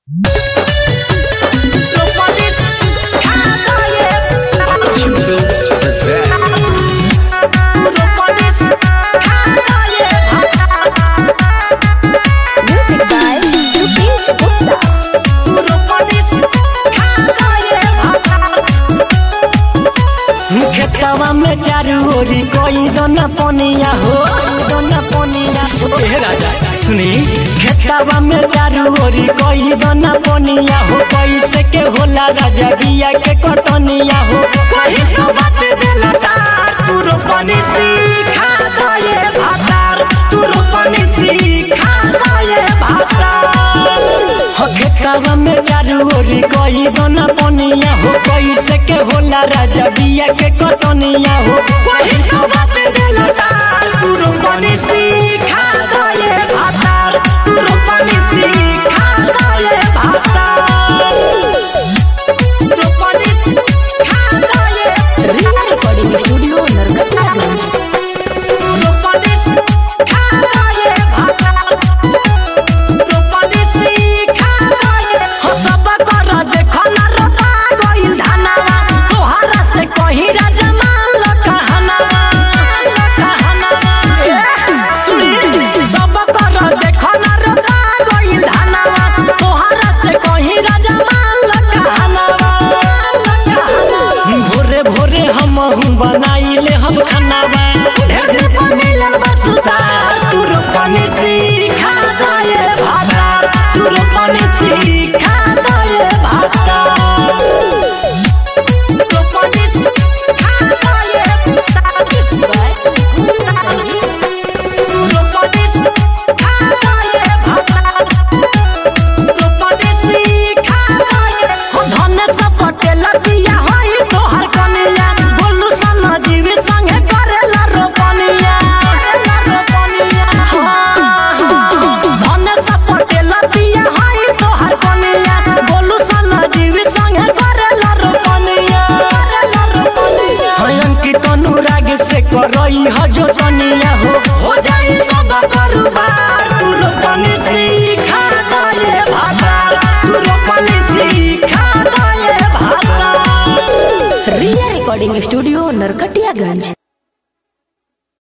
Music by Rupesh Gupta. खेतवा में चारू ओरी कोई दोना पनिया हो दोना पनिया हो ए राजा सुनी खेतवा में चारू ओरी कोई दोना पनिया हो कैसे के होला राजा बिया के कटनिया हो कहीं तो बात देला तार तू रोपनी सीखा दये भातार तू रोपनी सीखा दये भातार हो खेतवा में चारू ओरी कोई दोना पनिया हो कैसे के होला राजा बिया के कटनिया हो कहीं तो बात देला तार तू रोपनी सीखा दये भातार तू रोपनी सीखा दये भातार रोपनी सीखा दये Riya Recording Studio, Narkatiyaganj. रोपनी सीखा दये भातार रोपनी सीखा दये हो सब कर देखो ना रोपा गइल धनवा तोहरा से कहीं राजा मान ल कहनवा ल कहनवा ए, सुनी सब कर देखो ना रोपा गइल धनवा तोहरा से कहीं राजा मान ल कहनवा ल कहनवा भोरे भोरे हम बनाइले हम खानावा ढेर दिन पर मिलल बा सुतार तू रोपनी सीखा दये भातार तू रोपनी सीखा दये भातार रोपनी सीखा दये भातार Mixed by Guru Sanjeev. रोपनी सीखा दये भातार रोपनी सीखा दये हो धन से पटेल बिया होई तोहर कनिया बोलू सन जीव संगे करेला रोपनिया करेला रोपनिया हाँ, हाँ। धन से पटेल बिया होई तोहर कनिया बोलू सन जीव संगे करेला रोपनिया करेला रोपनिया हाय अंकित अनुराग से करई ह जो तनिया हो हो जाई सब करुबार तू रोपनी सीखा दये भातार तू रोपनी सीखा दये भातार Riya Recording Studio, Narkatiyaganj.